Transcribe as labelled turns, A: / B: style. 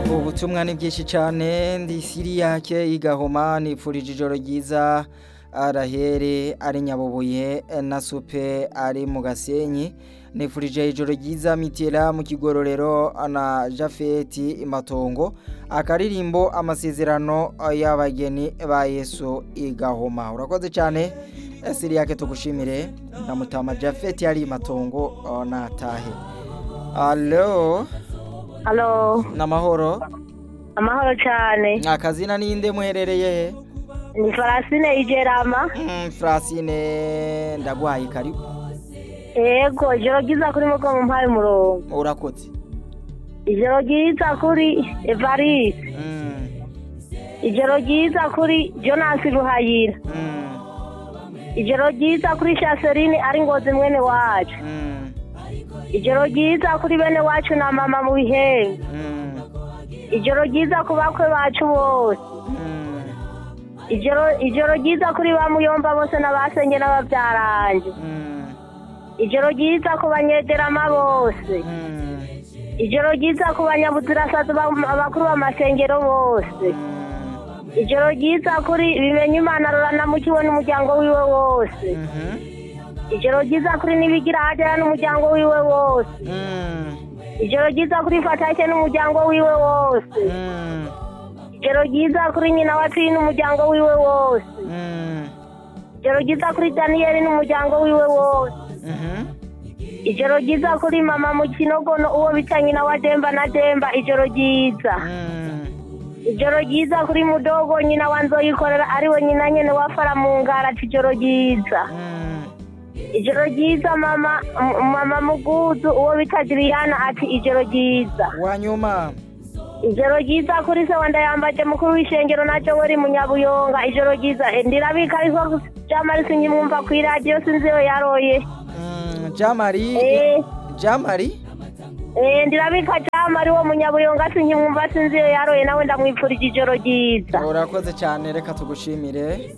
A: ubutumwa ni bwinshi cyane ndi siriyake igahoma nipfurije ijoro ryiza arahere ari nyabubuye na supe ari mu gasenyi nifurije ijoro ryiza mitera mu kigororero na jafeti imatongo akaririmbo amasezerano y'abageni ba yesu igahoma urakoze cyane siriyake tugushimire na mutama jafeti ari imatongo natahe alo
B: Halo,
A: n'amahoro
B: amahoro cyane.
A: akazina ninde muherereye he
B: Ni Farasine Ijerama.
A: Mm, Francine ndagwaye karibu
B: Ego, ijoro ryiza kuri mugo mu mpaye umurongo.
A: urakoze
B: Ijoro ryiza kuri Evariste.
A: Mm,
B: Ijoro ryiza kuri Jonas Ruhayira.
A: mm,
B: Ijoro ryiza kuri Chaseline ari ngozi mwene wacu.
A: mm,
B: Ijoro ryiza kuri bene wacu na mama mu bihembe.
A: mm,
B: Ijoro ryiza ku bakwe bacu bose.
A: mm,
B: Ijoro ijoro ryiza kuri ba muyomba bose n'abasenge n'ababyaranje.
A: mm,
B: Ijoro ryiza ku banyederama bose.
A: mm,
B: ijoro ryiza ku banyabuzirasazi abakuru b'amasengero bose
A: mm,
B: ijoro ryiza kuri bimenya imana ruranamukiwe n'umuryango wiwe wose
A: mhm,
B: ijoro ryiza kuri nibigira hajya n'umuryango wiwe wose
A: mm,
B: ijoro ryiza kuri fatake n'umuryango wiwe wose
A: mm,
B: ijoro ryiza kuri nyina wa tini n'umuryango wiwe wose
A: mm,
B: ijoro ryiza kuri daniyeli n'umuryango wiwe wose
A: mhm,
B: ijoro ryiza kuri mama mu kinogono uwo bita nyina wa demba na demba ijoro ryiza
A: mm,
B: ijoro ryiza kuri mudogo nyina wa nzoyikorera ariwe nyina nyene wafara mu ngara ati ijoro ryiza
A: mm,
B: ijoro ryiza mama m- mama muguzu uwo bita diriyana ati ijoro ryiza
A: wanyuma
B: ijoro ryiza kuri se wanda yambaje mukuru w'ishengero naco weri munyabuyonga ijoro ryiza Eh, ndirabika ariko jamari sinyimwumva kw'iradiyo sinzi iyo yaroye
A: Mm, jamari
B: Eh.
A: jamari
B: Eh, ndirabika jamari wo munyabuyonga sinyimwumva sinzi iyo yaroye nawe ndamwipfurije ijoro ryiza
A: urakoze cyane reka tugushimire